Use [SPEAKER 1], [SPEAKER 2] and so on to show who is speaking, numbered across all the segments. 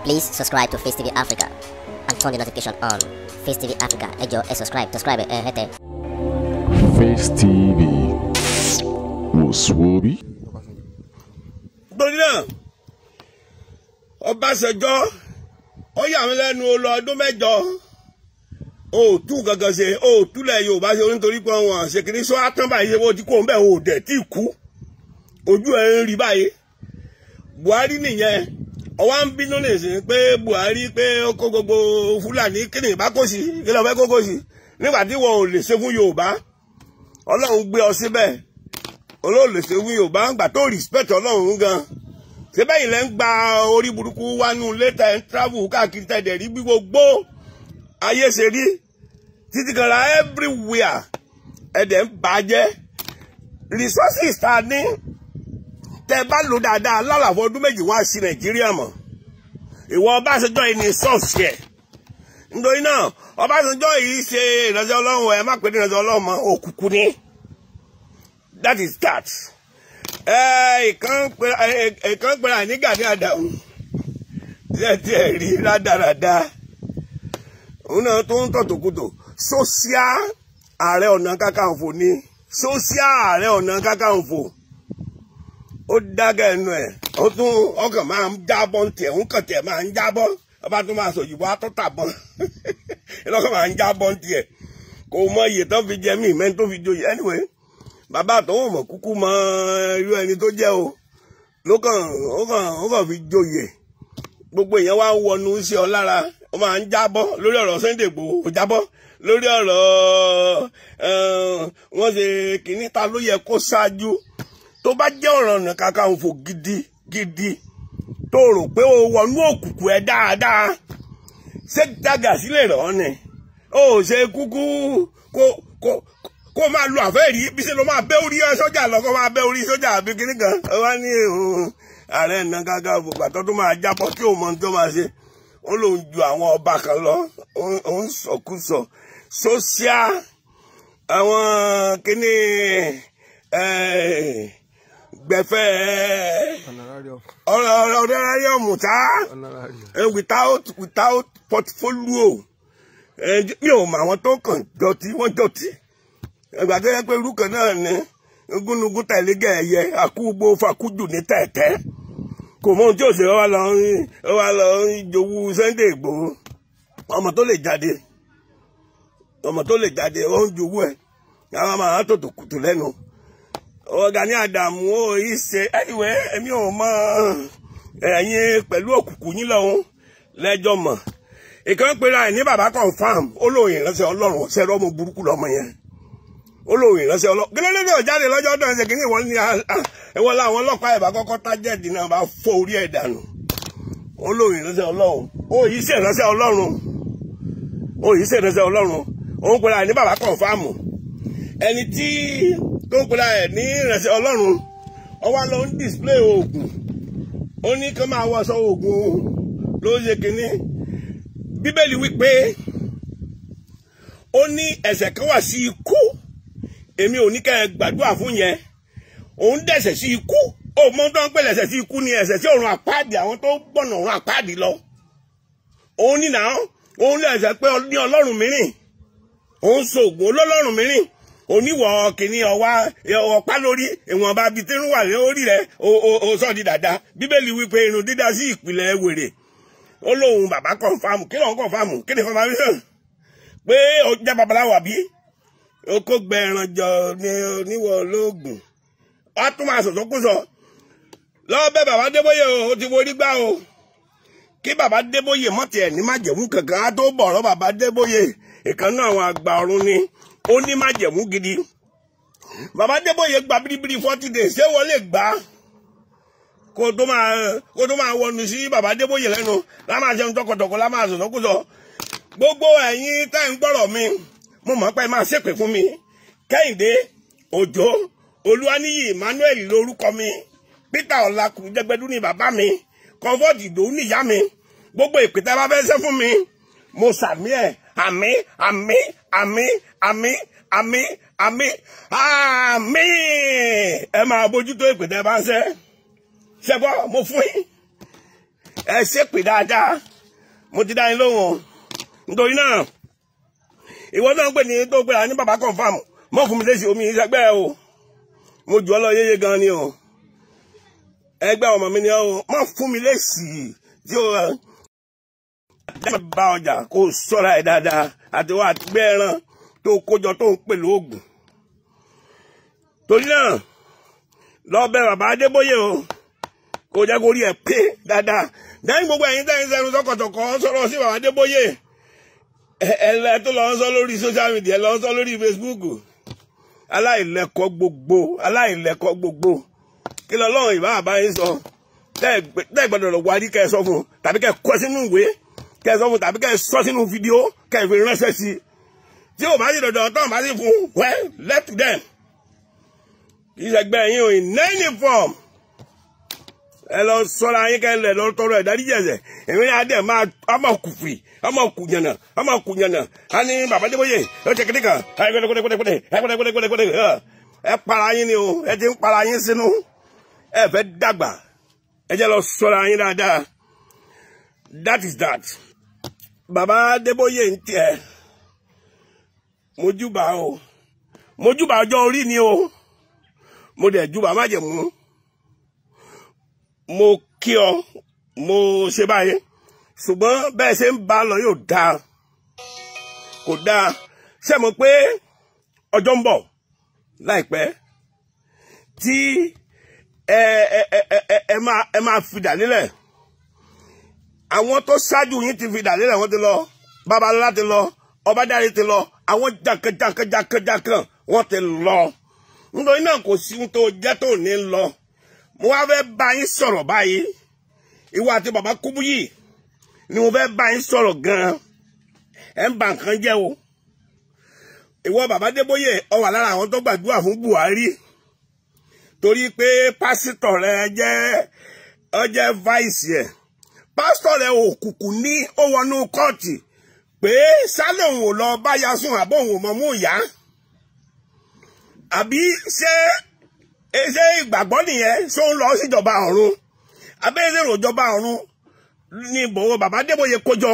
[SPEAKER 1] Please subscribe to Face TV Africa and turn the notification on. Face TV Africa, ẹ jọ̀ọ́ ẹ subscribe, subscribe ẹ hẹ́tẹ̀.
[SPEAKER 2] Face TV wòsùwòbí.
[SPEAKER 3] torí náà Ọbásanjọ́ ó yà mí lẹ́nu ó lọ ọdún mẹ́jọ ó tú gangan ṣe ó túlẹ̀ Yorùbá ṣe nítorí pé wọn ṣe kìíní sọ átán báyìí ṣe wọ́n ti kó ń bẹ̀ ò dẹ̀ tí kú ojú ẹ̀ ń rí báyìí Buhari nìyẹn ọwọ́ ń bínú nìsín pé Buhari pé ó kó gbogbo Fúlàní kí ni ìbá kó sí kí ló fẹ́ kó kó sí nígbà tí wọn ò lè ṣe fún Yorùbá Ọlọ́run gbé ọ síbẹ̀ olóò lè ṣe fún Yorùbá gbà tó respect Ọlọ́run gan síbẹ̀ yìí lẹ́ ń gba orí burúkú wánú létà ẹ̀ ń travel káàkiri tẹ̀dẹ̀ rí bí gbogbo ayé ṣe rí títí kan ra everywhere ẹ̀dẹ̀ ń bàjẹ́ resources ta ní tẹ bá lò dáadáa lálàfo ọdún méjì wá sí Nàìjíríà mọ̀ ìwọ Ọbásanjọ́ yìí ní sọ́ọ̀sì ẹ̀ nítorí náà Ọbásanjọ́ yìí ṣe ìránṣẹ́ Ọlọ́run ẹ̀ má pè ní ìránṣẹ́ Ọlọ́run mọ́ òkùnkùn ni that is that ìkan pera ní Gani Adams tẹ́tí ẹ̀ rí rádaràda òun náà tó ń tọ̀tòkùtò sósíà ààrẹ ọ̀nà kakanfò ni sósíà ààrẹ ọ̀nà kakanfò ó dágẹ́ ẹnu ẹ̀ ó tún ọkàn máa ń jábọ́ ń tiẹ̀ ń kàn tiẹ̀ máa ń jábọ́ ọba tó máa sòyìnbó atọ́tàbọ́n lọ́kàn máa ń jábọ́ ń tiẹ̀ kò mọ iye tó fi jẹ mí mẹ́ni tó fi joyè anyway bàbá àtọwọ́ mọ̀ kúkú mọ irú ẹni tó jẹ́ o ló kàn ó kàn ó kàn fi joyè gbogbo èèyàn wá ń wọnú sí ọ lára ó máa ń jábọ́ lórí ọ̀rọ̀ Sunday Igboho ó jábọ́ lórí ọ̀rọ̀ wọ́n ṣe kìíní ta ló yẹ kó ṣáájú tó bá jẹ́ ọ̀rọ̀ Ọ̀nà Kakanfò gidi gidi tó rò pé o wọnú òkùnkùn ẹ dáadáa ṣé dága sílẹ̀ rọ̀ ni ó ṣe kúkú kó kó kó máa lo àfẹ́rí bí ṣe ló máa bẹ́ orí sọ́jà lọ kó máa bẹ́ orí sọ́jà àbí kíní kan ó wá ní ààrẹ Ọ̀nà Kakanfò gbàtọ́ tó máa jábọ́ tí òun mọ tó máa ṣe ó lòun ju àwọn ọba kan lọ ó ń sọkúsọ sósíà àwọn kíní gbẹ̀fẹ́ ọ̀rẹ́rẹ́rẹ́ mùtá without without portfolio mi ò mọ àwọn tó kàn dọ̀tí wọ́n dọ̀tí ẹgbà tó yẹ pé irú kan náà ni gúnugún tẹ̀lé gẹ̀ẹ́yẹ àkúgbò fakújù ní tẹ̀tẹ́ kò mọ ohun tí òṣèré wa lọ ń wa lọ ń jowú Sunday Igboho ọmọ tó lè jáde ọmọ tó lè jáde ó ń jowú ẹ àwọn máa tòtò kùtù lẹ́nu Gani Adams ó yìí ṣe ẹniwẹ èmi ò mọ ẹ̀yin pẹ̀lú òkùnkùn yín lọ́hún lẹ́jọ́ mọ̀ ìkan pera ẹ̀ ní bàbá confam olóyìn ìránṣẹ́ Ọlọ́run ṣẹ́ rọ́mọ burúkú lọ́mọ yẹn olóhùn ìránṣẹ́ ọlọ́ gẹ́gẹ́ bí ọ̀jáde lọ́jọ́ ọdún ẹ̀sẹ̀ kìíní ìwọ́n ní ìwọ́n láwọn ọlọ́pàá ẹ̀bá kọ́kọ́ tájẹ́ẹ̀dì náà bá fọ́ orí ẹ̀ dànù olóhùn ìránṣẹ́ ọlọ́run ó yìí ṣe ìránṣẹ́ ọlọ́run ó yìí ṣe ìránṣẹ́ ọlọ́run òun pera ẹ̀ ní bàbá kọ̀ǹfàmù ẹni tí tó ń pera ẹ̀ ní ìránṣẹ́ ọlọ́run ó wá lọ ń display oògùn ó ní kí wọ́n máa wọṣọ oògùn ló ṣe kìíní bíbélì wípé ó ní ẹ̀ṣẹ̀ kan wà sí ikú èmi ò ní kẹ́ ẹ gbàdúrà fún yẹn òun dẹ̀sẹ̀ sí ikú ó mọ tó ń pè lẹ́sẹ̀ sí ikú ni ẹ̀ṣẹ̀ sí ọ̀run àpáàdì àwọn tó gbọ̀nà ọ̀run àpáàdì lọ òun ní náà òun lè ẹ̀ṣẹ̀ pé ní ọlọ́run mìíràn òun sògùn olólọ́run mìíràn oníwọ̀ kìíní ọwá ọ̀pá lórí ìwọ̀nba bíi tí ń wà lórí rẹ̀ ó sọ di dàda bíbélì wípé irun dídá sí ìpìlẹ̀ wèrè ó lóun bàbá kọ̀ǹfàmù kí lóun kọ̀ǹfàmù kí ni kọ̀ǹfàmù pé ó jẹ́ babaláwo àbí oko gbẹran jọ ní oníwọ olóògùn wàá tún máa sọ̀tọ̀ kú sọ lọ́wọ́ bẹ́ẹ̀ bàbá débóyè o ó ti forí gbá o kí bàbá débóyè mọ́tì ẹ̀ ní májẹ̀mú kankan á tó bọ̀rọ̀ bàbá débóyè ìkànnì àwọn àgbà ọ̀run ni ó ní májẹ̀mú gidi bàbá débóyè gba biribiri forty days ṣé wọ́n lè gbà kó tó máa kó tó máa wọnú sí bàbá débóyè lẹ́nu lámáà ṣe ń tọkọtọkọ lámáà sọ̀tọ̀ kú sọ gbogbo ẹ̀yin tá ń gbọ́rọ̀ mi mo mọ̀ pé máa ṣépè fún mi kẹ́hìndé òjò olúwaníyì emmanuel lórúkọ mi peter ọlákù jẹgbẹdú ni bàbá mi comfort ìdòwú níyá mi gbogbo ìpètè bá fẹ́ ṣe fún mi mo sàmí ẹ̀ àmì àmì àmì àmì àmì àmì àmì ẹ máa bójútó ìpètè bá ń ṣe ṣẹgbọ́ mo fún yín ẹ ṣépè dáadáa mo ti dá yín lóhùn o nítorí náà ìwọ náà ń pè ní tó gbéra ní bàbá confam mọ fún mi léṣe omi ìṣẹgbẹ o mo jù ọ lọ yéye gan ni o ẹgbẹ́ ọmọ mi ni o mọ fún mi léṣe tí o dábàá bá ọjà kó o ṣọ́ra ẹ dáadáa àti wà gbẹ ẹran tó kójọ tó ń pè lóògùn torí náà lọ bẹ bàbá Adébóyè o kò jẹ́ kó rí ẹ pé dáadáa dáhùn gbogbo ẹ̀yin tẹ́yìn sẹ́nu sọ́kọ̀tọ̀kọ̀ sọ̀rọ̀ sí bàbá Adébóyè ẹ̀ẹ́lẹ́ tó lọ ń sọ lórí social media lọ ń sọ lórí Facebook aláìlẹ́kọ̀ọ́ gbogbo aláìlẹ́kọ̀ọ́ gbogbo kí lọ lọ́rùn ìbá àbá yín sọ tẹ́ gbọ́dọ̀ lọ wárí kẹ́ ẹ sọ fún un tàbí kẹ́ ẹ kọ sínú ìwé kẹ́ ẹ sọ fún un tàbí kẹ́ ẹ sọ sínú fídíò kẹ́ ẹ fi ránṣẹ́ sí i tí ò bá sì dọ̀dọ̀ tán bá sì fún un well left them kì í ṣẹgbẹ́ yín o in any form ẹ lọ sọra yín kẹ lẹ lọ tọrọ ìdáríjì ẹ̀ṣẹ̀ èmi yà dẹ máa ọmọ kùfì ọmọ kùnyànà ọmọ kùnyànà a ní bàbá Adébóyè ó ṣe kékeré kan ẹ gbẹdẹgbẹdẹgbẹdẹ ẹ gbẹdẹgbẹdẹgbẹdẹ ẹ para yín ni o ẹ ti ń para yín sínú ẹ fẹ́ dàgbà ẹ jẹ́ lọ sọra yín dáadáa that is that bàbá Adébóyè ń tiẹ̀ mojúbà o mojúbà ọjọ́ orí ni o mo dẹ̀ júbà má jẹ̀ mú mo kí ọ mo ṣe báyìí ṣùgbọ́n bẹ́ẹ̀ ṣe ń bá lọ yóò dáa kò dáa ṣe mọ̀ pé ọjọ́ ń bọ̀ láìpẹ́ tí ẹ ẹ ẹ ẹ ẹ máa ẹ máa fìdà nílẹ̀ àwọn tó ṣáájú yín ti fìdà nílẹ̀ wọ́n ti lọ babalọ́lá ti lọ ọbadáre ti lọ àwọn jàǹkànjàǹkànjàǹkàn wọ́n ti lọ nítorí náà kò sí ohun tó jẹ́ tó ní lọ mo wá fẹ́ bá yín sọ̀rọ̀ báyìí ìwọ àti bàbá Kúbúyì ni mo fẹ́ bá yín sọ̀rọ̀ gan-an ẹ̀ ń ba nǹkan jẹ́ o ìwọ bàbá Débóyè ọ wà lára àwọn tó gbàdúrà fún Buhari torí pé pásítọ̀ rẹ jẹ́ ọ jẹ́ vice ẹ̀ pásítọ̀ rẹ òkùnkùn ní ó wọnú kóòtù pé sálẹ̀ òun ò lọ báyà sùn àbọ̀ òun ò mọ̀ mú ìyá àbí ṣé ṣé ìgbàgbọ́ nìyẹn ṣó ń lọ síjọba ọ̀run abẹ́rẹ́ ìròjọba ọ̀run ní ìbòwò bàbá Débóyè kójọ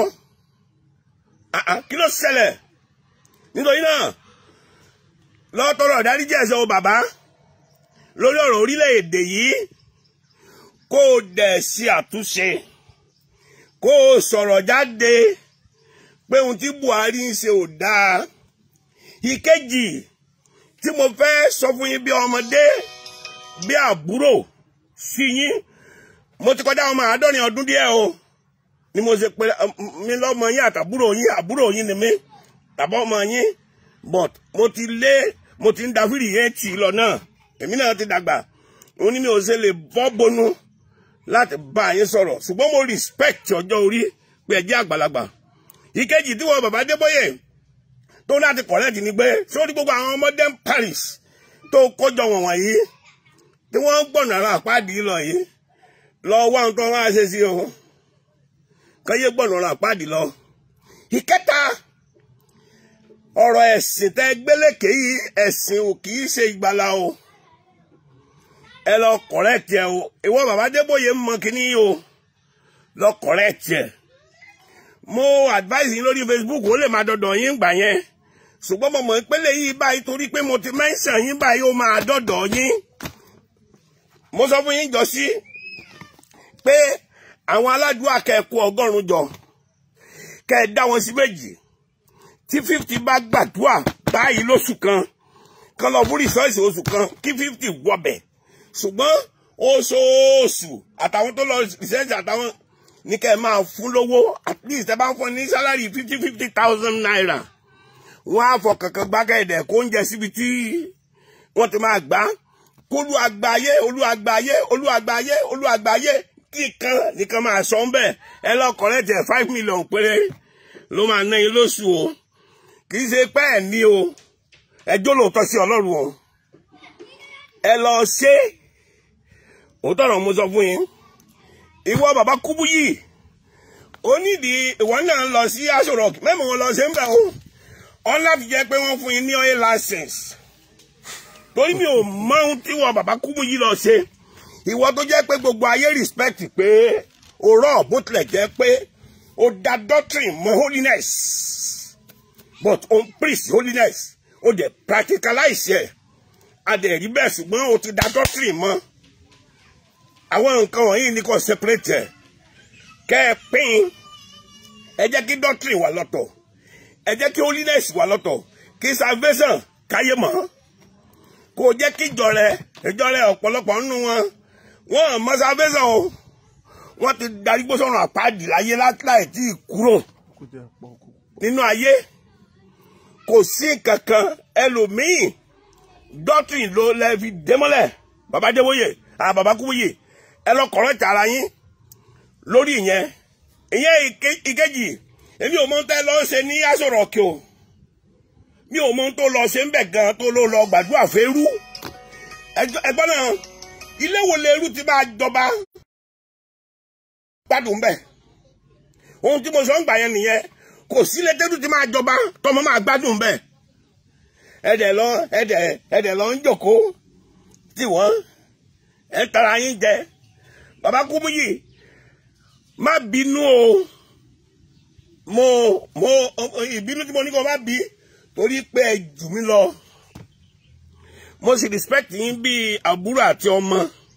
[SPEAKER 3] kí ló ṣẹlẹ̀ nítorí náà lọ́tọ́rọ̀ ìdáríjì ẹ̀ṣẹ̀ o bàbá lórí ọ̀rọ̀ orílẹ̀-èdè yìí kó o dẹ̀ ṣe àtúnṣe kó o sọ̀rọ̀ jáde pé ohun tí Buhari ń ṣe ò dáa ìkejì tí mo fẹ́ sọ fún yín bí ọmọdé bí àbúrò sí yín mo ti kọjá ọmọ àádọ́rin ọdún díẹ̀ o ni mo ṣe pé mi lọ́mọ yín àtàbúrò yín àbúrò yín ni mí tàbí ọmọ yín but mo ti lé mo ti ń da fìrì yẹn tì lọ náà èmi náà ti dàgbà òun ni mi ò ṣe lè bọ́ bonu láti bá yín sọ̀rọ̀ ṣùgbọ́n mo respect ọjọ́ orí pé ẹ jẹ́ àgbàlagbà ìkejì tí wọ́n bàbá Débóyè tó láti correct ni pé sórí gbogbo àwọn ọmọdé Paris tó kójọ wọn wọ̀nyí tí wọ́n ń gbọ̀nà ara àpáàdì lọ yìí lọ wá ohun tó wá ṣe sí o kọ́yé gbọ̀nà ara àpáàdì lọ. ìkẹta ọ̀rọ̀ ẹ̀sìn tẹ́ gbélékè yìí ẹ̀sìn ò kì í ṣe ìgbàlà o ẹ lọ correct ẹ o ìwọ bàbá Débóyè ń mọ kíní o lọ correct ẹ mo advise yín lórí Facebook ó lè máa dọ̀dọ̀ yín gbà yẹn ṣùgbọ́n mo mọ̀ ìpele yìí báyìí torí pé mo ti mention yín báyìí ó máa dọ̀dọ̀ yín mo sọ fún yín jọ sí pé àwọn aládùúgbò akẹ́kọ̀ọ́ ọgọ́rùn-ún jọ kẹ́ ẹ dá wọn sí méjì tí fifty bá gbàdúrà báyìí lóṣù kan kan lọ fún rìsọ́ọ̀sì oṣù kan kí fifty wọbẹ̀ ṣùgbọ́n oṣooṣù àtàwọn tó lọ rìsẹ́ẹ̀sì àtàwọn ní kẹ́ ẹ máa fún lówó at least ẹ bá ń fún ní sálárì fifty fifty thousand naira wọ́n á fọ kankan gbákẹ́ẹ̀dẹ̀ kó oúnjẹ síbi tí wọ́n ti máa gbá kólú àgbáyé olú àgbáyé olú àgbáyé olú àgbáyé kíkan nìkan máa sọ ń bẹ̀ ẹ lọ́kọ̀ọ́rẹ́ tẹ̀ five million péré ló máa ná yín lóṣù o kì í ṣe pé ẹ̀ ní o ẹjọ́ lóòótọ́ sí ọlọ́run o ẹ lọ ṣe òótọ́ ọ̀rọ̀ mo sọ fún yín ìwọ bàbá Kúbúyì ó nídìí ìwọ náà lọ sí Aso Rock mẹ́mọ̀ wọn lọ ṣe ń bẹ̀ o ọ láti jẹ́ pé wọ́n fún yín ní oil license torí mi ò mọ ohun tí wọn bàbá Kúbúyì lọ ṣe ìwọ tó jẹ́ pé gbogbo ayé respect pé òrọ̀ bó tilẹ̀ jẹ́ pé ó da doctrine mọ́ holiness but ó ń preach holiness ó dẹ̀ practicalize ẹ̀ a dẹ̀ rí bẹ́ẹ̀ ṣùgbọ́n ó ti da doctrine mọ́ àwọn nǹkan wọ̀nyí ni kò separate ẹ̀ kẹ́ ẹ pín ẹ jẹ́ kí doctrine wà lọ́tọ̀ ẹ jẹ́ kí holiness wà lọ́tọ̀ kí salvation káyé mọ́ kò jẹ́ kí ìjọ rẹ ìjọ rẹ ọ̀pọ̀lọpọ̀ nínú wọn wọn mọ salvation o wọ́n ti darí gbó sọ̀rọ̀ àpáàdì láyé láì tí ì kúrò nínú ayé kò sí kankan ẹlòmíì doctrine ló lẹ́ fi démọ́lẹ̀ bàbá déwòye àà bàbá kúwòye ẹ lọ correct ara yín lórí ìyẹn ìyẹn ìkejì èmi ò mọ ohun tẹ́ lọ ṣe ní asọ̀rọ̀ kí o mi ò mọ ohun tó lọ ṣe ń bẹ̀ gan tó ló lọ gbàdúrà fẹ́rú ẹgbọ́n náà ilé wo lẹ́rú ti máa jọba gbádùn bẹ́ẹ̀ ohun tí mo sọ ń gbà yẹn nìyẹn kò sí lẹ́tẹ́rù ti máa jọba tọmọ máa gbádùn bẹ́ẹ̀ ẹ̀dẹ̀ lọ ẹ̀dẹ̀ ẹ̀dẹ̀ lọ ń jòkó tí wọ́n ẹ̀ tara yín jẹ bàbá Kúmúyì má bínú o mo mo ìbínú tí mo ní kó má bí torí pé ẹ jù mí lọ mo sì respect yín bí àbúrò àti ọmọ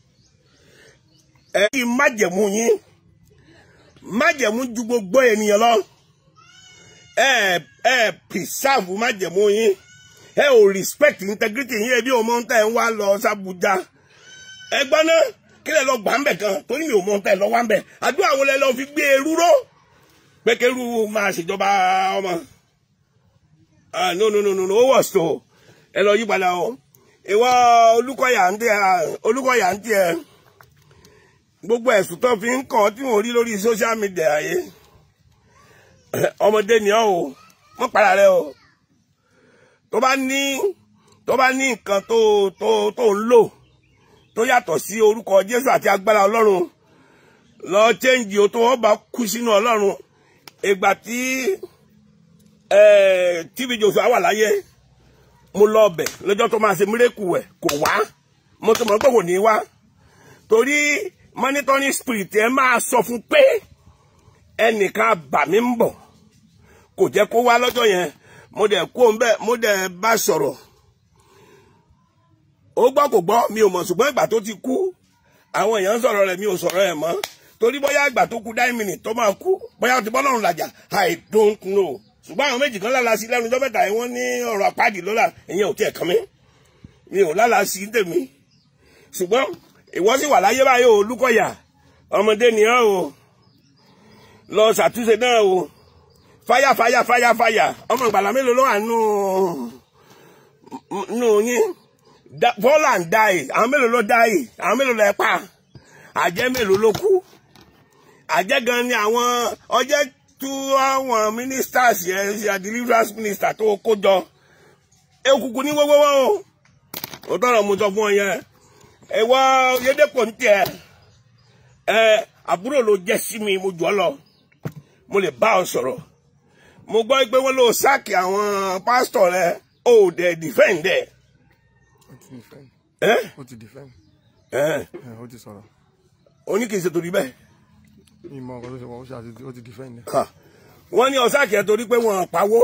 [SPEAKER 3] ẹ kí n májẹ̀mú yín májẹ̀mú ju gbogbo ènìyàn lọ ẹ ẹ preserve májẹ̀mú yín ẹ ò respect integrity yín ẹbí ọmọ ń tẹ̀ ń wá lọ sàbújá ẹ gbọ́ náà kí lẹ lọ gbà ń bẹ̀ kan torí mi ò mọ ń tẹ̀ lọ wá ń bẹ̀ àdúrà wo lẹ lọ fi gbé eru ró pé kẹrù máa ṣèjọba ọmọ ah no no no no no ó wọ̀ so ẹ lọ yí padà o ìwọ Olúkọ̀yà ń tẹ Olúkọ̀yà ń tẹ gbogbo ẹ̀sùn tó fi ń kàn tí wọ́n rí lórí social media yìí ọmọdé ni ọ́ o wọ́n para rẹ o tó bá ní tó bá ní nǹkan tó tó tó ń lò tó yàtọ̀ sí orúkọ Jésù àti agbára Ọlọ́run lọ chẹ́ǹjì o tó wọ́n bá kú sínú Ọlọ́run ìgbà tí TB Joshua wà láyé mo lọ ọbẹ̀ lọ́jọ́ tó máa ṣe mírèkù ẹ̀ kò wá mo tó mọ̀ pé kò ní wá torí monitoring spirit ẹ máa sọ fún pé ẹnìkan bà mí ń bọ̀ kò jẹ́ kó wá lọ́jọ́ yẹn mo dẹ̀ kó ń bẹ́ mo dẹ̀ bá sọ̀rọ̀ ó gbọ́ kò gbọ́ mi ò mọ̀ ṣùgbọ́n ìgbà tó ti kú àwọn èèyàn sọ̀rọ̀ rẹ̀ mi ò sọ̀rọ̀ ẹ̀ mọ́ torí bóyá ìgbà tó kú nine minutes tó máa kú bóyá ó ti bọ́ lọ́rùn làjà I don't know ṣùgbọ́n àwọn méjì kan lála sí lẹ́nu ọjọ́ mẹ́ta yìí wọ́n ní ọ̀rọ̀ àpáàdì lọ́la ìyẹn ò tiẹ̀ kàn mí mi ò lála sí tèmi ṣùgbọ́n ìwọ sì wà láyé báyìí o Olúkọ̀yà ọmọdé ni ọ́ o lọ ṣàtúnṣe náà o fáyà fáyà fáyà fáyà ọmọ ìgbàlá mélòó ló wà nù nù yín fall and die àwọn mélòó ló die àwọn mélòó ló ẹ pa àjẹ́ mélòó ló kú àjẹ́ gan ni àwọn ọjẹ́ tú àwọn ministers yẹn ṣe deliverance minister tó kó jọ ekuku ní wọ́wọ́wọ́ o ò tọrọ mo sọ fún ọ yẹn ẹwà yédèpọ̀ ní tiẹ̀ ẹ àbúrò ló jẹ́ sí mi mo jù ọ lọ mo lè bá ọ sọ̀rọ̀ mo gbọ́ pé wọ́n lọ sáàkì àwọn pásítọ̀ rẹ ó dẹ̀ defend ẹ̀
[SPEAKER 4] ó ti defend
[SPEAKER 3] ẹ́
[SPEAKER 4] ó ti defend
[SPEAKER 3] ẹ́
[SPEAKER 4] ẹ ó ti sọ̀rọ̀
[SPEAKER 3] oní kìí ṣe torí bẹ́ẹ̀
[SPEAKER 4] mi mọ ọkọ tó ṣe wọn ó ṣe àti ó ti defend ẹ
[SPEAKER 3] Ha. wọ́n ní ọ̀sáàkì ẹ̀ torí pé wọ́n pawó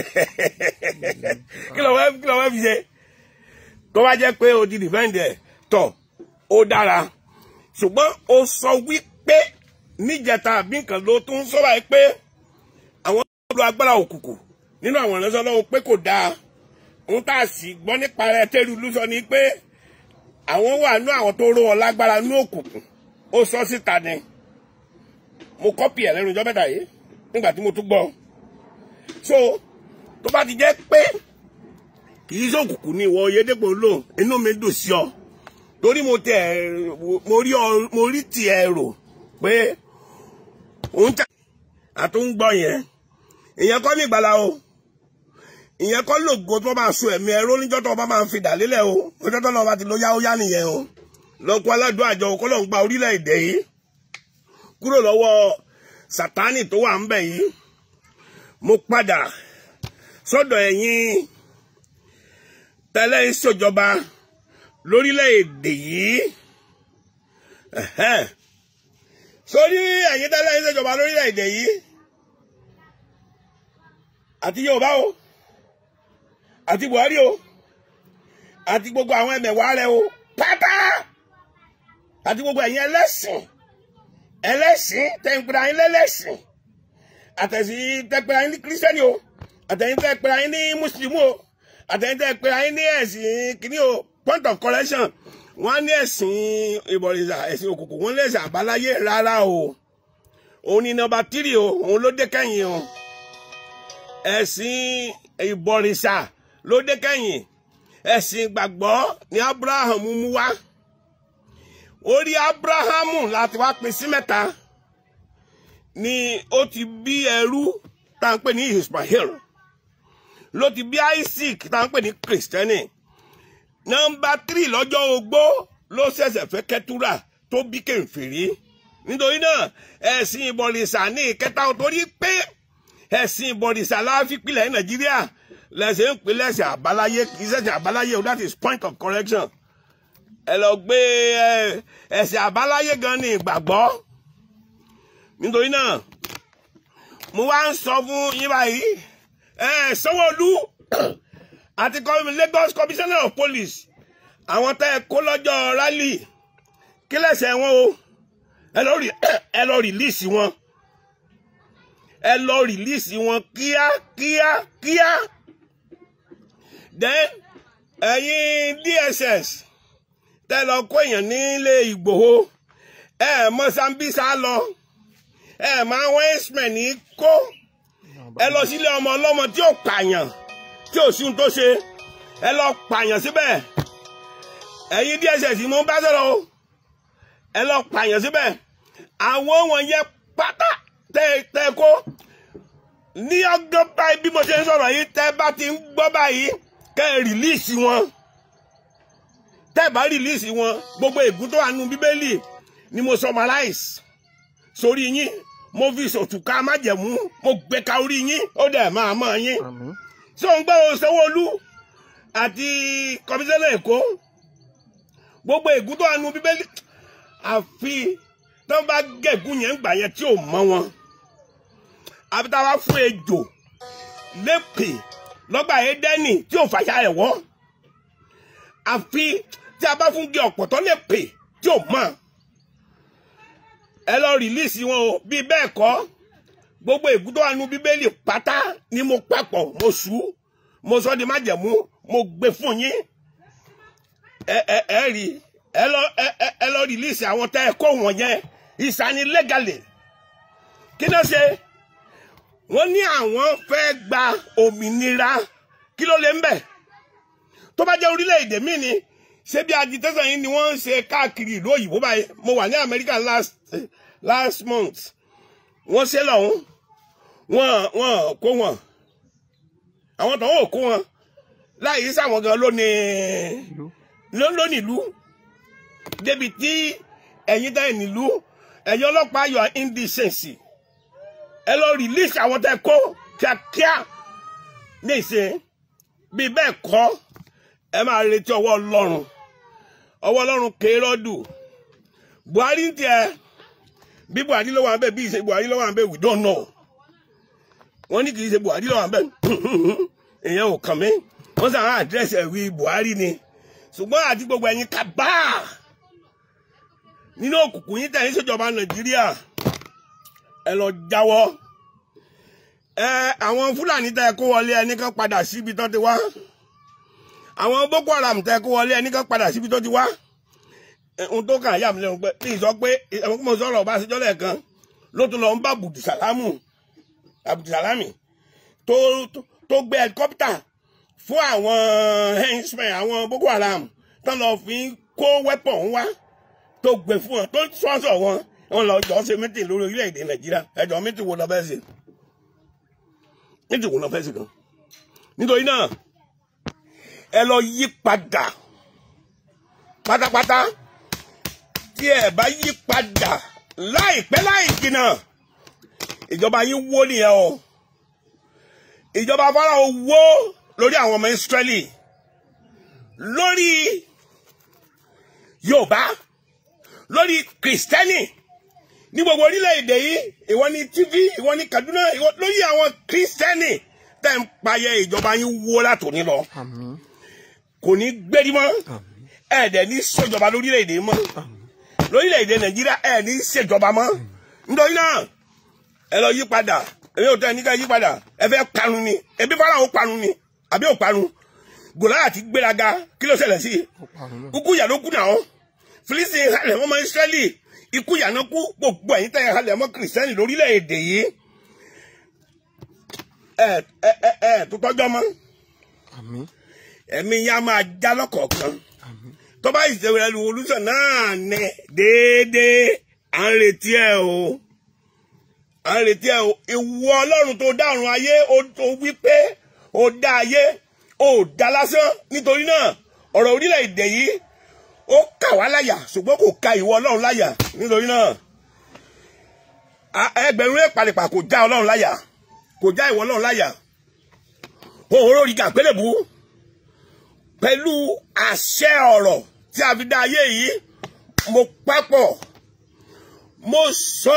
[SPEAKER 3] kí ló fẹ́ kí ló fẹ́ fi ṣe tó bá jẹ́ pé o ti defend ẹ̀ tọ̀ ó dára ṣùgbọ́n o sọ wípé níjẹta àbí nǹkan ló tún sọ báyìí pé àwọn olú agbára òkùnkùn nínú àwọn ìránṣẹ́ ọlọ́run pé kò dáa ohun tá a sì gbọ́ nípa rẹ̀ tẹ́lu ló sọ ni pé àwọn wà nú àwọn tó ró wọn lágbára nú òkùnkùn ó sọ síta ni mo kọ́pì ẹ̀ lẹ́nu ọjọ́ mẹ́ta yìí nígbà tí mo tún gbọ́ so tó bá ti jẹ́ pé kì í sókùnkùn ní ìwọ Oyèdèpọ̀ lò inú mi dùn sí ọ torí mo tẹ mo rí ọ mo rí tiẹ̀ rò pé òun tẹ àtúngbọ́ yẹn ìyẹn kọ́ ní ìgbàlá o ìyẹn kọ́ lògo tó máa so ẹ̀mí ẹ̀rọ níjọ́ tó bá máa ń fi dà lélẹ̀ o ọjọ́ tó náà bá ti lo yá ó yá nìyẹn o lọ́kọ́ aládùn àjọ kọ́lọ́ ń gba orílẹ̀-èdè yìí kúrò lọ́wọ́ sátánì tó wà ń bẹ̀ yìí mo padà sọ́dọ̀ ẹ̀yin tẹ́lẹ̀ ìṣèjọba lórílẹ̀-èdè yìí ẹ̀hẹ́n. sórí ẹ̀yin tẹ́lẹ̀ ń ṣèjọba lórílẹ̀‐èdè yìí àti Yorùbá o àti Buhari o àti gbogbo àwọn ẹmẹ̀wà rẹ o pátá àti gbogbo ẹ̀yin ẹlẹ́sìn ẹlẹ́sìn tẹ̀ǹpẹ̀rẹ̀ ayé lẹ́lẹ́sìn àtẹ̀sìn tẹ̀ǹpẹ̀rẹ̀ ayé ní kírísítẹ́nì o àtẹ̀yìn tẹ̀ǹpẹ̀rẹ̀ ayé ní mùsùlùmí o àtẹ̀yìn tẹ̀ǹpẹ̀rẹ̀ ayé ní ẹ̀sìn kìíní o point of correction wọ́n á ní ẹ̀sìn ìbọ̀rìṣà ẹ̀sìn òkùnkùn wọ́n lé ẹ̀sìn àbáláyé rárá o òun ni nọ́mbà tírì o òun ló dé kẹ́yìn o ẹ̀sìn ìbọ̀rìṣà ló dé kẹ́yìn ẹ̀sìn ìgbàgbọ́ ni Abraham mú wá orí Abrahamu láti wá pín sí mẹ́ta ni ó ti bí ẹrú tá à ń pè ní Ismail ló ti bí Isaac tá à ń pè ní Kristẹni nọ́mbà tírì lọ́jọ́ ogbó ló ṣẹ̀ṣẹ̀ fẹ́ kẹ́túrà tó bí kẹfìrí nítorí náà ẹ̀sìn ìbọ̀rìṣà ní ìkẹta torí pé ẹ̀sìn ìbọ̀rìṣà láfipilẹ̀ Nàìjíríà lẹ́sẹ̀ ń pè lẹ́sẹ̀ àbáláyé kì í ṣẹ̀sìn àbáláyé o that is point of correction ẹ lọ gbé ẹ̀sìn àbáláyé gan ní ìgbàgbọ́ nítorí náà mo wá ń sọ fún yín báyìí Sanwó-Olú àti Lagos commissioner of police àwọn tẹ́ ẹ kó lọ́jọ́ rally kí lẹ́sẹ̀ wọn o ẹ lọ rìlíìsì wọn ẹ lọ rìlíìsì wọn kíá kíá kíá then ẹ̀yin DSS tẹ́ lọ kó èèyàn nílé Ìgbòho ẹ mọ Sambisa lọ ẹ mọ àwọn x-men ní kó ẹ lọ sílé ọmọ ọlọ́mọ tí ò pààyàn tí ò sí ohun tó ṣe ẹ lọ pààyàn síbẹ̀ ẹ̀yin DSS mo bá sọ̀rọ̀ o ẹ lọ pààyàn síbẹ̀ àwọn wọ̀nyẹn pátá tẹ tẹ kó ní ọgọ́ báyìí bí mo ṣe ń sọ̀rọ̀ yìí tẹ bá ti ń gbọ́ báyìí kẹ́ ẹ rìlíìsì wọn tẹ bá rìlíìsì wọn gbogbo ègún tó wà nínú bíbélì ni mo summarize sórí yín mo fi sòtùká májẹ̀mú mo gbé ka orí yín ó dẹ̀ máa mọ̀ yín
[SPEAKER 4] Àmín.
[SPEAKER 3] ṣé òun gbọ́ Sanwó-Olú àti kọmíṣánná Èkó gbogbo ègún tó wà nínú bíbélì àfi tó bá gẹ̀gún yẹn gbà yẹn tí ò mọ wọn àbí tá a bá fún ejò lépè lọ́gbà Édẹ́nì tí ò fàṣà ẹ̀ wọ́ àfi tí a bá fún gé ọ̀pọ̀tọ́ lépè tí ò mọ̀ ẹ lọ rìlíìsì wọn o bí bẹ́ẹ̀ kọ́ gbogbo ègún tó wà nínú bíbélì pátá ni mo papọ̀ mo sù ú mo sọ di májẹ̀mú mo gbé fún yín ẹ ẹ ẹ rí ẹ lọ ẹ ẹ ẹ lọ rìlíìsì àwọn tẹ ẹ kó wọn yẹn ìsani lẹ́gàlè kí ló ṣe wọ́n ní àwọn fẹ́ gba òmìnira kí ló lè ń bẹ̀ tó bá jẹ́ orílẹ̀-èdè míì ni ṣé bí agitation yìí ni wọ́n ń ṣe káàkiri ìlú òyìnbó báyìí mo wà ní America last last month wọ́n ṣe lọ́hún wọ́n wọ́n kó wọn àwọn tó ń kó wọn láì sáwọn gan lónìí lónìí ìlú débi tí ẹ̀yin tẹ́ ẹ̀ nílùú ẹ̀yin ọlọ́pàá yọ indecency ẹ lọ release àwọn tẹ́ kó kíákíá ní ìsìn bí bẹ́ẹ̀ kọ́ ẹ máa retí ọwọ́ ọlọ́run ọwọ́ ọlọ́run kéérọ́dù buhari ń tiẹ̀ bí buhari ló wà ń bẹ̀ bí ìṣe buhari ló wà ń bẹ̀ we don't know wọ́n ní kì í ṣe buhari ló wà ń bẹ̀ èèyàn ò kàn mí wọ́n sàn án àdírẹ́sì ẹ̀wí buhari ni ṣùgbọ́n àti gbogbo ẹ̀yin kábàá nínú òkùnkùn yín tẹ̀yìn ṣèjọba nàìjíríà ẹ lọ jáwọ́ ẹ àwọn fúlàní tẹ kó wọlé ẹni kan padà síbi tó ti wá àwọn boko haram tẹ kó wọlé ẹni kan padà síbi tó ti wá ohun tó kàn yà mí lẹ́nu pé bí sọ pé ẹ̀wọ̀n kí mo sọ̀rọ̀ ọba àṣejọ́ lẹ́ẹ̀kan ló tún lọ ń bá abudulsalamu abudulsalami tó tó gbé helicopter fún àwọn henchmen àwọn boko haram tó lọ fi kó weapon wá tó gbé fún wọn tó sponsor wọn wọn lọ jọ ṣe mítìn lórí orílẹ̀-èdè nàìjíríà ẹjọ́ mítìn wo lọ fẹ́ ṣe mítìn wo lọ fẹ́ ṣe kan nítorí náà ẹ lọ yí padà pátápátá tí ẹ bá yí padà láìpẹ́ láì jìnnà ìjọba yín wó nìyẹn o ìjọba Fáráò wó lórí àwọn ọmọ Ísírẹ́lì lórí Yorùbá lórí Kristẹni ní gbogbo orílẹ̀-èdè yìí ìwọ ní tv ìwọ ní kaduna ìwọ lórí àwọn kírísítẹ́nì tẹ́ ń payẹ ìjọba yín wó látòní lọ
[SPEAKER 4] àmín
[SPEAKER 3] kò ní gbérí mọ́
[SPEAKER 4] àmín
[SPEAKER 3] ẹ̀ẹ́dẹ̀ ní ṣèjọba lórílẹ̀-èdè mọ́ lórílẹ̀-èdè nàìjíríà ẹ̀ ní ṣèjọba mọ́ nítorí náà ẹ lọ yí padà èyí ò tẹ́ ẹ ní ká yí padà ẹ fẹ́ parun ni ebi fara ò parun ni àbí ò parun gòláyà ti gbéraga kí ló ṣẹlẹ̀ sí i
[SPEAKER 4] ó parun náà
[SPEAKER 3] kúkú yà ló kú náà Fílísítì halẹ̀ ọmọ Ísírẹ́lì ikú yà náà kú gbogbo ẹ̀yin tẹ́ ẹ halẹ̀ ọmọ kìrìsìtẹ́nì lórílẹ̀‐èdè yìí ẹ ẹ ẹ ẹ tó tọ́jọ́ mọ́
[SPEAKER 4] àmín
[SPEAKER 3] ẹ̀mí yá máa já lọ́kọ̀ọ̀kan
[SPEAKER 4] àmín
[SPEAKER 3] tọ́ba ìṣẹ̀wé revolution náà ní déédéé à ń retí ẹ o à ń retí ẹ o ìwọ ọlọ́run tó dárun ayé ó tó wí pé ó dá ayé ó dá lásán nítorí náà ọ̀rọ̀ orílẹ̀-èdè yìí ó kà wá láyà ṣùgbọ́n kò ka ìwọ ọlọ́run láyà nítorí náà a- ẹgbẹ̀rún èpàlẹ̀pà kò já ọlọ́run láyà kò já ìwọ ọlọ́run láyà òun lórí gàgbélébùú pẹ̀lú àṣẹ ọ̀rọ̀ tí a fi dá ayé yìí mo papọ̀ mo sọ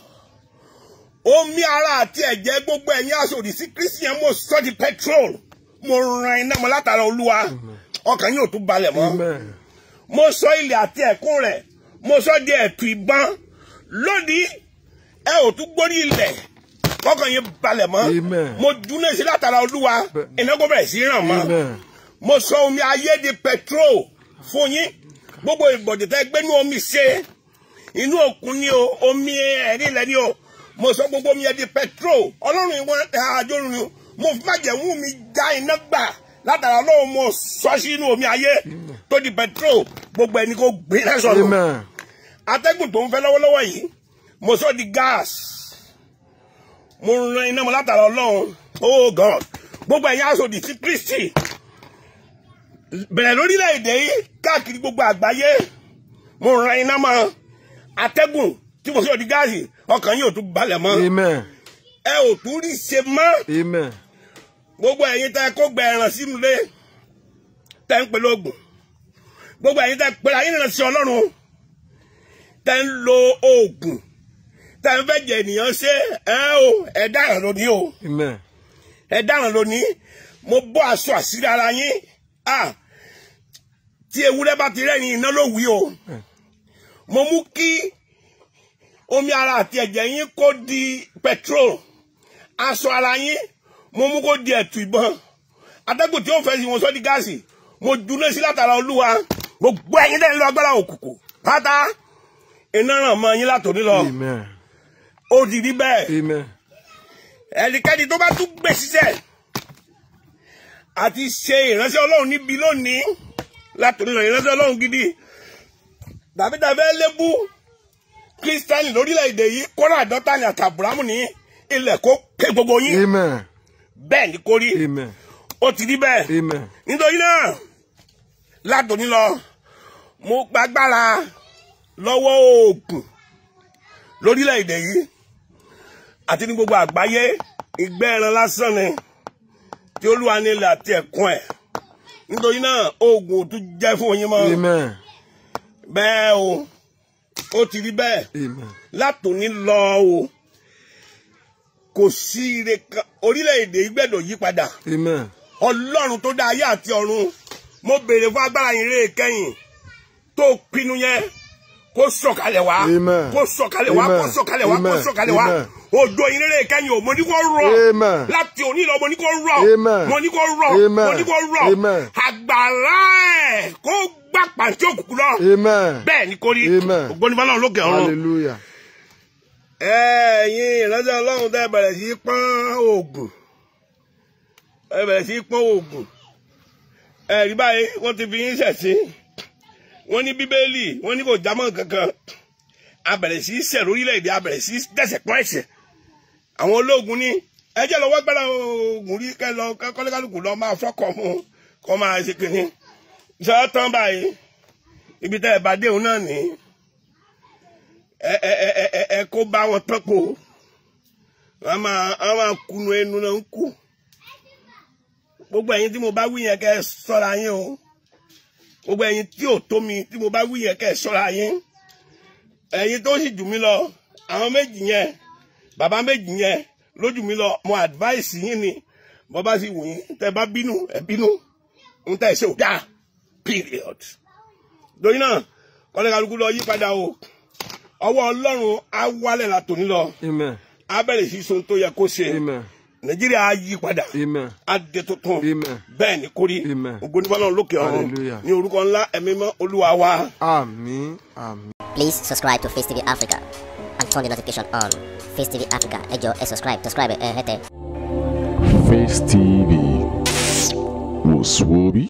[SPEAKER 3] omi ara àti ẹ̀jẹ̀ gbogbo ẹ̀yin aṣòdì sí christian mo sọ di petrol mo ran iná mọ́ látara olúwa ọkàn yóò tún balẹ̀ mọ́
[SPEAKER 4] amen
[SPEAKER 3] mo sọ ilẹ̀ àti ẹ̀kún rẹ̀ mo sọ di ẹ̀tù ìbọn lónìí ẹ ò tún gbórí ilẹ̀ ọkàn yín balẹ̀ mọ́
[SPEAKER 4] Amen.
[SPEAKER 3] mo dúná sí látara olúwa
[SPEAKER 4] Bẹ́ẹ̀.
[SPEAKER 3] ìnáwó bẹ̀rẹ̀ sí ràn mọ́
[SPEAKER 4] amen
[SPEAKER 3] mo sọ omi ayé di petrol fún yín gbogbo ìbọ̀dẹ̀ tẹ́ gbé ní omi ṣe inú òkun ni o omi ẹ̀rí ilẹ̀ ni o mo sọ gbogbo omi yẹn di petrol ọlọ́run ìwọ̀n àjọrùn ni mo fi májẹ̀mú mi já iná gbà látara ọlọ́run mo sọ sínú omi ayé tó di petrol gbogbo ẹni kò gbé náà sọ̀rọ̀
[SPEAKER 4] amen
[SPEAKER 3] atẹ́gùn tó ń fẹ́ lọ́wọ́lọ́wọ́ yìí mo sọ di gas mo ran iná mọ́ látara ọlọ́run oh god gbogbo ẹ̀yin aṣòdì sí kristi bẹ̀rẹ̀ lórílẹ̀‐èdè yìí káàkiri gbogbo àgbáyé mo ran iná mọ́ atẹ́gùn tí mo sọ di gáàsì ọkàn yóò tún balẹ̀ mọ́
[SPEAKER 4] amen
[SPEAKER 3] ẹ ò tún rí ṣe mọ́
[SPEAKER 4] amen
[SPEAKER 3] gbogbo ẹ̀yin tẹ́ kó gbẹ ẹran sínú ilé tẹ́ ń pèlè oògùn gbogbo ẹ̀yin tẹ́ pèlè ayé nìyẹn sí ọlọ́run tẹ́ ń lo oògùn tẹ́ ń fẹ́ jẹ ènìyàn ṣe ẹ o ẹ dáràn lónìí o
[SPEAKER 4] amen
[SPEAKER 3] ẹ dáràn lónìí mo bọ́ aṣọ àṣírí ara yín ah tí ewúrẹ́ bá ti rẹ́yìn iná ló wí o mo mú kí omi ara àti ẹ̀jẹ̀ yín kó di petrol aṣọ ara yín mo mú kó di ẹ̀tù ìbọn atẹ́gùn tí ó fẹ́ sí wọn sọ di gáàsì mo dúró sí látara olúwa gbogbo ẹ̀yin tẹ́ ń lọ agbára òkùnkùn pátá iná ràn mọ́ yín látòní lọ
[SPEAKER 4] amen
[SPEAKER 3] ó ti rí bẹ́ẹ̀
[SPEAKER 4] amen
[SPEAKER 3] ẹnikẹ́ni tó bá tún gbé ṣiṣẹ́ àti ṣe ìránṣẹ́ ọlọ́run níbi lónìí látòrí lọ ìránṣẹ́ ọlọ́run gidi tàbí tàbí lébú kírísítánì lórílẹ̀‐èdè yìí kọ́ra àdọ́ta ní àtàbùrámù ní ilẹ̀ kó ké gbogbo yín
[SPEAKER 4] amen
[SPEAKER 3] bẹ́ẹ̀ ni kò rí
[SPEAKER 4] amen
[SPEAKER 3] ó ti rí bẹ́ẹ̀
[SPEAKER 4] amen
[SPEAKER 3] nítorí náà látòní lọ mo gbàgbára lọ́wọ́ oògùn lórílẹ̀‐èdè yìí àti ní gbogbo àgbáyé ìgbẹ́ ẹran lásán ni tí olúwa nílẹ̀ àti ẹ̀kún ẹ̀ nítorí náà oògùn ò tún jẹ́ fún yín mọ́
[SPEAKER 4] amen
[SPEAKER 3] bẹ́ẹ̀ o ó ti rí bẹ́ẹ̀
[SPEAKER 4] amen
[SPEAKER 3] látòní lọ o kò sí ire kan orílẹ̀-èdè yìí gbẹ́dọ̀ yí padà
[SPEAKER 4] amen
[SPEAKER 3] ọlọ́run tó dá ayé àti ọ̀run mo béèrè fún agbára ìrè kẹ́yìn tó pinnu yẹn kó sọ̀kalẹ̀ wá
[SPEAKER 4] Amen.
[SPEAKER 3] kó sọ̀kalẹ̀ wá kó
[SPEAKER 4] Amen.
[SPEAKER 3] sọ̀kalẹ̀ wá kó
[SPEAKER 4] Amen.
[SPEAKER 3] sọ̀kalẹ̀ wá
[SPEAKER 4] Amen.
[SPEAKER 3] òjò ìrè kẹ́yìn o mo ní kó rọ̀
[SPEAKER 4] Amen.
[SPEAKER 3] láti òní lọ mo ní kó rọ̀
[SPEAKER 4] Amen.
[SPEAKER 3] mo ní kó rọ̀
[SPEAKER 4] Amen.
[SPEAKER 3] mo ní kó rọ̀
[SPEAKER 4] Amen.
[SPEAKER 3] àgbàrá ẹ̀ kó gbà pàǹtí òkùnkùn lọ
[SPEAKER 4] amen
[SPEAKER 3] bẹ́ẹ̀ ni kò rí
[SPEAKER 4] Amen.
[SPEAKER 3] ògbóni fọlọ́run lókè ọ̀run
[SPEAKER 4] hallelujah
[SPEAKER 3] ẹ̀yin ìránṣẹ́ ọlọ́run tẹ́ bẹ̀rẹ̀ sí í pọ́n oògùn ẹ bẹ̀rẹ̀ sí í pọ́n oògùn ẹ̀rí báyìí wọ́n ti fi yín ṣẹ̀sín wọ́n ní bíbélì wọ́n ní kò jámọ́ kankan a bẹ̀rẹ̀ sí í ṣẹ̀ lórílẹ̀‐èdè a bẹ̀rẹ̀ sí í dẹ̀sẹ̀ pọ́n ẹ̀ṣẹ̀ àwọn ológun ní ẹjẹ́ lọ́wọ́ gbára oògùn rí kẹ́ lọ kọ́lẹ́kálùkù lọ máa fọ́kọ̀ fún un kọ́ máa ṣe kìnní ṣe é tán báyìí ibi tẹ́ ẹ bá dé òun náà nìyí ẹ ẹ ẹ ẹ ẹ ẹ kó bá wọn tọ́pọ̀ wọn máa wọn máa kunu ẹnu náà ń kú gbogbo ẹ̀yin tí mo bá wí yẹn kẹ́ ẹ ṣọ́ra yín o gbogbo ẹ̀yin tí ò tó mi tí mo bá wí yẹn kẹ́ ẹ ṣọ́ra yín ẹ̀yin tó sì jù mí lọ àwọn méjì yẹn bàbá méjì yẹn lójú mi lọ mo advice yín ni bọ́ bá sì wù yín tẹ́ bá bínú ẹ bínú ń tẹ́ ṣe ò dáa period lórí náà kọ́lẹ́kàlùkù lọ yí padà o ọwọ́ ọlọ́run á wálẹ̀ látòní lọ
[SPEAKER 4] Amen.
[SPEAKER 3] á bẹ̀rẹ̀ sí sun tó yẹ kó ṣe
[SPEAKER 4] Amen.
[SPEAKER 3] nàìjíríà á yí padà
[SPEAKER 4] Amen.
[SPEAKER 3] á dé tuntun
[SPEAKER 4] Amen.
[SPEAKER 3] bẹ́ẹ̀ ni kórí
[SPEAKER 4] Amen.
[SPEAKER 3] ògbónífọ́lọ́run lókè ọ̀run
[SPEAKER 4] Hallelujah.
[SPEAKER 3] ní orúkọ ńlá ẹ̀mí mọ́ olúwa wa.
[SPEAKER 4] Àmín. Àmín.
[SPEAKER 1] Please subscribe to Face TV Africa and turn the notification on. Face TV Africa, ẹ jọ̀ọ́ ẹ subscribe, subscribe ẹ hẹ́tẹ̀.
[SPEAKER 2] Face TV. Was Swoby?